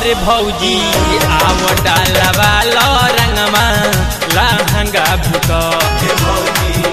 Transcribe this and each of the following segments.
रे भौजी आव डालवा लो रंगमा लहंगा भीतर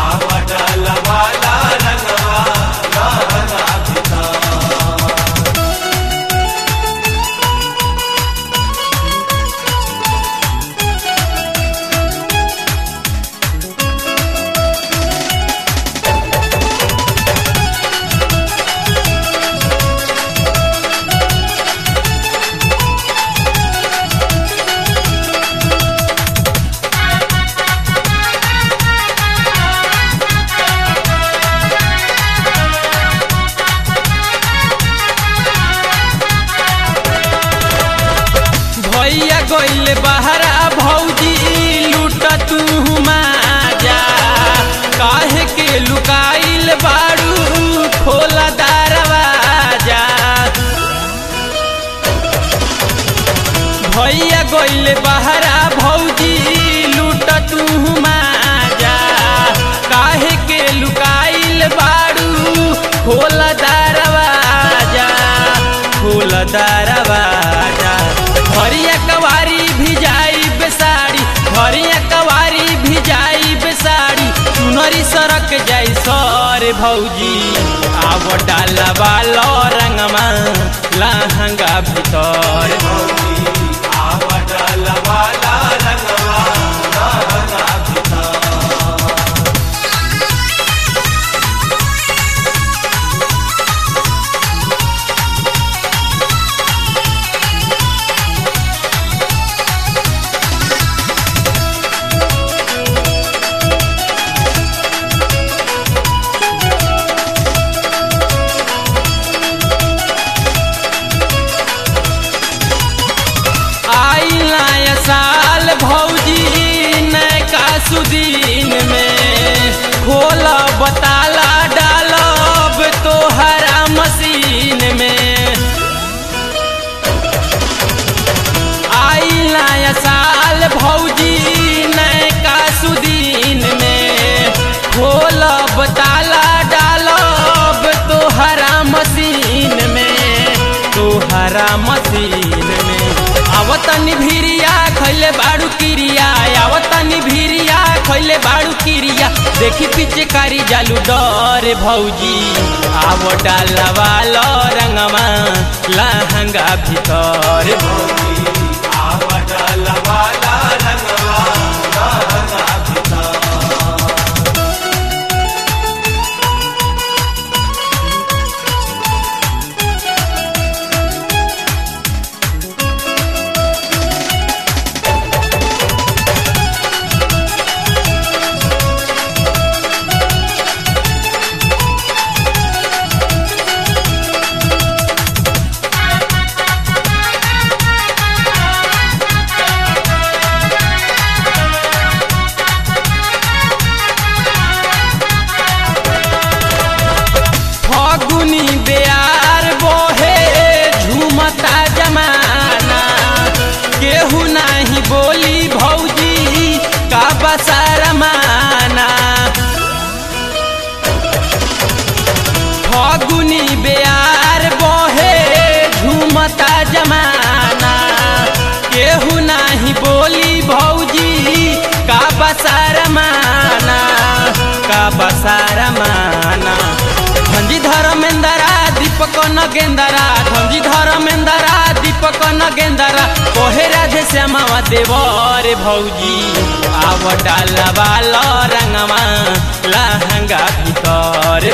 भैया गइल बहरा भौजी लूट तू जा काहे के लुकाइल बाड़ू खोला दरवाजा भैया गइल बहरा भौजी लूट तू जा काहे के लुकाइल बाड़ू खोला दरवाजा खोला दरवाजा हरिया कवारी भी जाई बेसाड़ी हरिया कवारी भी जाई बेसाड़ी चुनरी सरक जाई सर भौजी आव डालवा लो रंगमा लहंगा भीतर आई नया साल भौजी नैका सुदीन में खोला बताला डालब तोहरा मशीन में आई नया साल भौजी नैका सुदीन में खोला बताला डालब तोहरा मशीन में तोहरा मशीन में आवतनी भिरिया खैले बाड़ू किरिया आवतनी भिरिया खैले बाड़ू किरिया देखी पीछे कारी जालू डर भौजी आव डालवा लो रंगमा लहंगा भीतर फगुनी बेयार बोहे झूमता जमाना केहू नाही बोली भौजी का बसार माना फगुनी बेयार बोहे झूमता जमाना केहू नाही बोली भौजी का बसार माना का बसार माना धंजी धर्मेंदरा दीपक नगेंदरा धंजी धर्मेंदरा दीपक नगेंदरा कोहे राधे श्यामावा देवर भौजी आव डालवा लो रंगवा लहंगा भीतर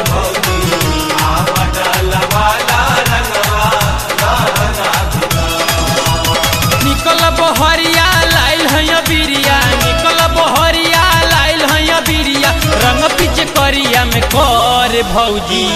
निकल बहरिया लाइल है बिरिया निकल बहरिया लाइल है बिरिया रंग पीछे करिया में कर भौजी